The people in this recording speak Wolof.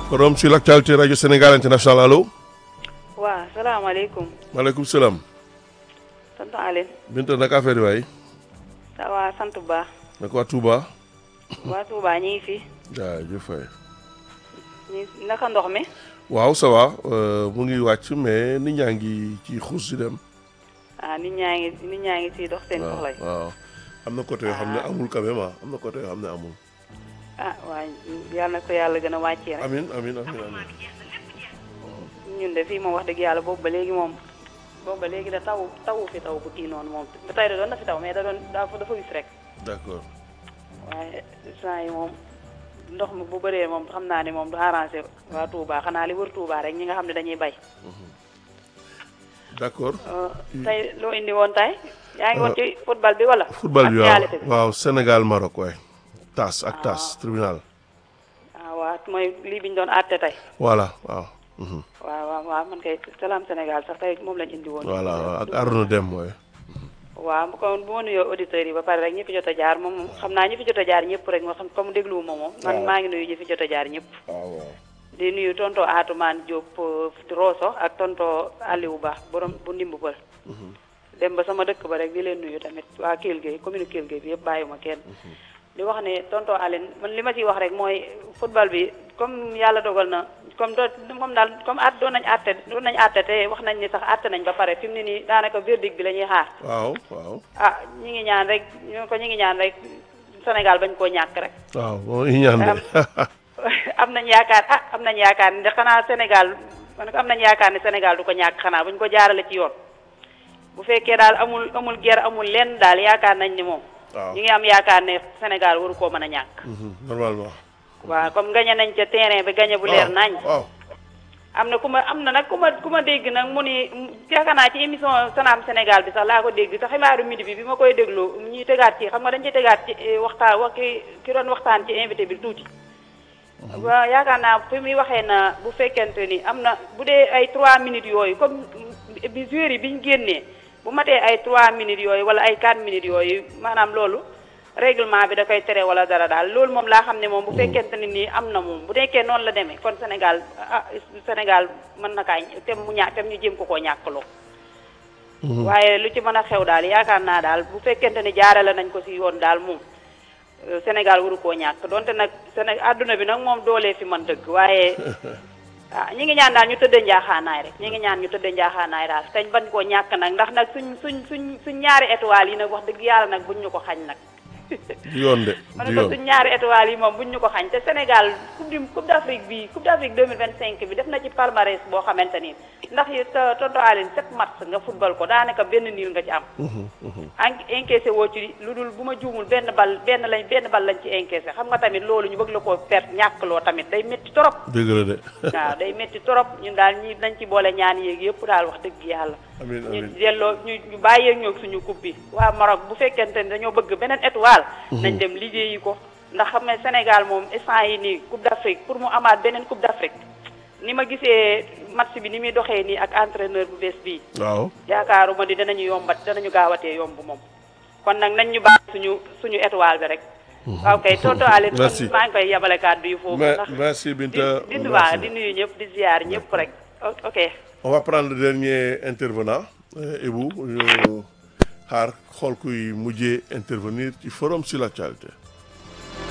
Forum sur l'actualité Radio Sénégal International allo. waaw salaamaaleykum. maaleykum salaam. tonton Aline. Binta naka affaire yi waay. ça va sant bu baax. naka waa Touba. waa Touba ñu ngi fi. jaajëf waay. ñu naka ndox mi. waaw ça va mu ngi wàcc mais nit ñaa ngi ci xuus si dem. ah nit ñaa ngi nit ñaa ngi siy dox seen waaw soxla yi. waaw. am na côté yoo xam ne amul quand même ah am na côté yoo xam ne amul. ah waaye yal na ko yàlla gën a wàccee rek. amin amin amin amin ñun de fii moom wax dëgg yàlla boobu ba léegi moom. boobu ba léegi da taw tawu fi taw bu kii noonu moom ba tey da doon na fi taw mais da doon dafa dafa wis rek. d'accord. waaye saa yi moom ndox mi bu bëree moom xam naa ne moom du arrangé waa Touba xanaa li wër Touba rek ñi nga xam ne dañuy bay. d'accord. tey loo indi woon tey. yaa ngi woon ci football bi wala. football bi waaw actualité bi. waaw Sénégal Maroc waay. TAS ak TAS tribunal. ah waaw mooy lii bi ñu doon àtte tey. voilà waaw. mhm. waaw waaw waaw man kay salaam Sénégal sax tey moom lañ indi woon. voilà waaw ak Arona Deme mooy. waaw kon bu ma nuyoo auditeurs yi ba pare rek ñi fi jot a jaar moom xam naa ñi fi jot a jaar ñëpp rek moo xam comme dégluwuma moom. man maa ngi nuyu ñi fi jot a jaar ñëpp. waaw waaw. di nuyu tonto Atoumane Diop euh, Rosso ak tonto Aliou Ba borom bu ndimbu pël. dem ba sama dëkk ba rek di leen nuyu tamit waa Kell Gueye commune Kell Gueye bi yëpp bàyyiwuma kenn. di wax ne tonto Aline man li ma ciy wax rek mooy football bi comme yàlla dogal na comme do moom daal comme at doon nañ àtte doon nañ àtte te wax nañ ni sax àtte nañ ba pare fi mu ne nii daanaka verdict bi la ñuy xaar. waaw waaw. ah ñi ngi ñaan rek ñu ko ñi ngi ñaan rek Sénégal bañ koo ñàkk rek. waaw moo ngi ñaan de. am nañ yaakaar ah am nañ yaakaar ne xanaa Sénégal man ko am nañ yaakaar ne Sénégal du ko ñàkk xanaa buñ ko jaarale ci yoon bu fekkee daal amul amul guerre amul lenn daal yaakaar nañ ni moom. waaw ñi ngi am yaakaar ne Sénégal waru koo mën a ñàkk. Mhm, normalement. waaw comme gañe nañ ca terrain bi gañe bu leer nañ. waaw am na ku ma am na nag ku ma ku ma dégg nag mu ni yaakaar naa ci émission Salam Sénégal bi sax laa ko dégg te xibaaru midi bi bi ma koy déglu ñuy tegaat ci xam nga dañ ci tegaat ci eh, waxtaan wa ki ki doon waxtaan ci invité bi tuuti. waaw yaakaar naa fi muy waxee na bu fekkente ni am na bu dee ay 3 minutes yooyu comme bi joueurs yi bi ñu génnee bu matee ay 3 minutes yooyu wala ay 4 minutes yooyu maanaam loolu règlement bi da koy tere wala dara daal loolu moom laa xam ne moom bu fekkente ni nii am na moom bu nekkee noonu la demee kon Sénégal ah Sénégal mën na kaa tem mu ñàkk tem ñu jéem ko koo ñàkkaloo. waaye lu ci mën a xew daal yaakaar naa daal bu fekkente ni jaarale nañ ko ci yoon daal moom euh, Sénégal waru koo ñàkk donte nag Séné àdduna bi nag moom doolee fi man dëgg waaye ah ñi ngi ñaan daal ñu tëddee njaaxaanaay rek ñi ngi ñaan ñu tëddee njaaxaanaay daal teñ bañ koo ñàkk nag ndax nag suñ suñ suñ suñ ñaari étoiles yi nag wax dëgg yàlla nag buñ ñu ko xañ nag du yoon de ma du ne ko yoon suñ ñaari étoiles yi moom buñ ñu ko xañ te Sénégal coupe du coupe d'Afrique bi coupe d'Afrique 2025 bi def na ci palmarès boo xamante ni ndax yi tonto Aline sept match nga football ko daanaka benn niil nga ci am Mhm, mhm. en encaissé woo ci lu dul bu ma juumul benn bal benn lañ benn bal lañ ci encaissé xam nga tamit loolu ñu bëgg la koo perte ñàkk loo tamit day métti trop dëgg la de. waaw day métti trop ñun daal ñi dañ ci boole ñaan yéeg yëpp daal wax dëgg yàlla amiin ñu amiin. delloo ñu ñu bàyyee ñoog suñu coupe bi waa Maroc bu fekkente ni dañoo bëgg beneen étoile nañ dem liggéeyi ko ndax xam ne Sénégal moom instant yi nii coupe d'Afrique pour mu amaat beneen coupe d'Afrique ni ma gisee match bi ni muy doxee nii ak entraîneur bu bees bii waaw. yaakaaruma di danañu yombat danañu gaawatee yomb moom kon nag nañ ñu bàyyi suñu suñu étoile bi rek waaw kay tonto Aline kon Merci. maa ngi koy yabale kàddu yu foofu Me- ndax merci di Binta. di merci. waa di nuyu ñëpp di ziar ñëpp rek O- ok On va prendre le dernier intervenant euh, Ibou ñu xaar xool kuy mujjee intervenir ci forum sur l'actualité.